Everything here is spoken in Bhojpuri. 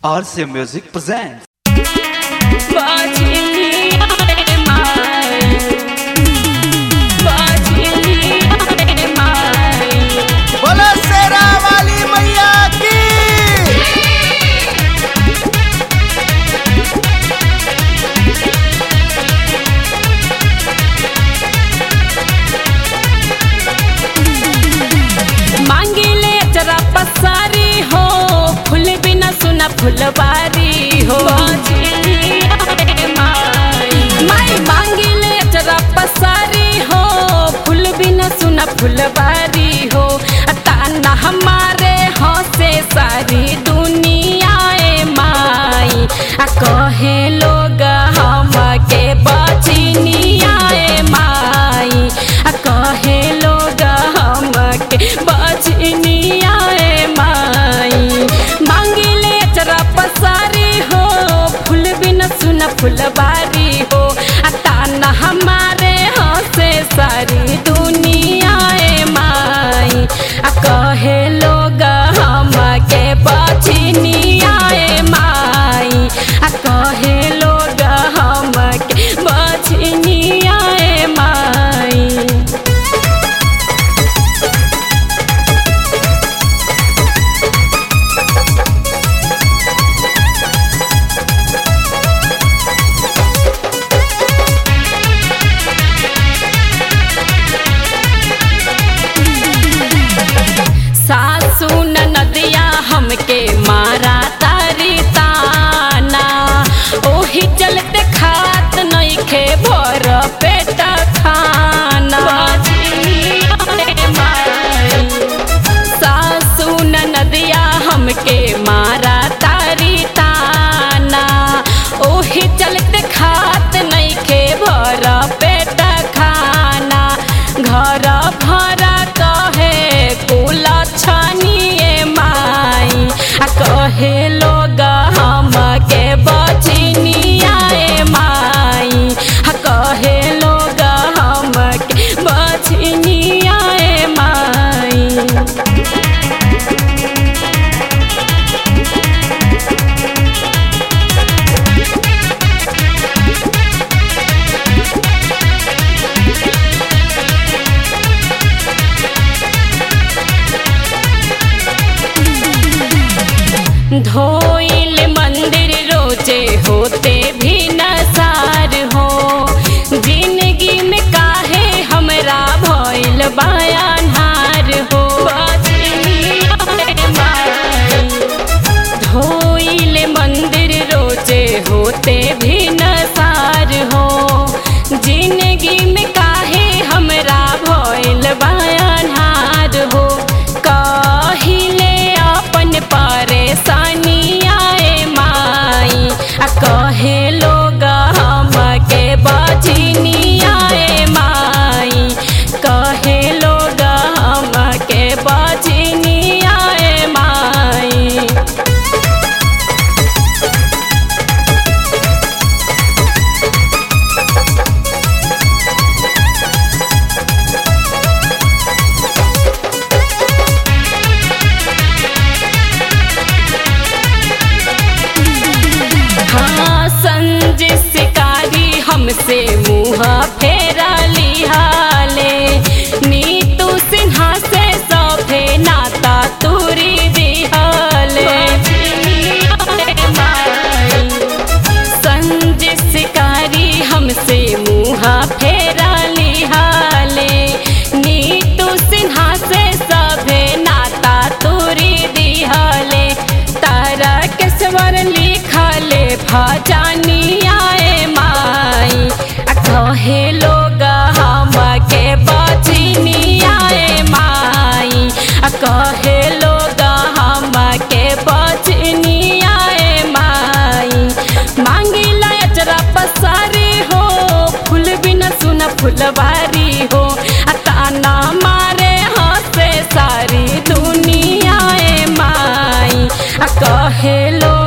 RCA Music presents. बोलो शेरा वाली मैया की मांगिले जरा पसारी हो फूल बिना सुना फुलवारी हो माई मांगिले जरा पसारी हो फूल बिना सुना फुलवारी हो ताना हमारे हंसे सारी दुनिया ए माई आ कहे लोग हमके बचिनिया ए माई आ कहे लोग हमके बचिनिया ए माई मांगिले जरा पसारी हो फूल बिना सुना फुलवारी हो आ ताना हमारे हंसे सारी दुनिया ए माई आ कहे लोग हमके बचिनिया ए माई आ कहे लोग हमके बचिनिया ए माई सासू नदिया हमके मारा तारी ताना ओही चलते खात नइखे भर पेट खाना सासू नदिया हमके मारा तारी ताना ओही चलते खात नइखे भर पेट खाना घर भरा कहे कुल छनिए माई आ कहे लोग हमके बचिनिया ए माई आ कहे लोग हमके बचिनिया ए माई धोइल मंदिर रोजे होते भी नसार हो जिंदगी में काहे हमरा भइल बयानहार हो धोइल मंदिर रोजे होते भी नसार हो जिंदगी में काहे हमरा भइल बयानहार हो कहिले अपन परेशानिया ए माई आ कहे लोग हमके बचिनिया ए माई कहे लोग हमके बचिनिया ए माई हाँ संजय शिकारी हमसे मुँह फेरा लिहाले नीतू सिन्हा से सभे नाता तुरी दिहाले संजय शिकारी हमसे मुँह फेरा लिहाले नीतू सिन्हा से सभे नाता तुरी दिहाले तारा के स्वर लिखले भजनिया ए माई आ कहे लोग हमके बचिनिया ए माई आ कहे लोग हमके बचिनिया ए माई मांगिला अजरा पसारी हो फूल बिना सुना फुलवारी हो आ ताना मारे हंसे सारी दुनिया ए माई आ कहे लोग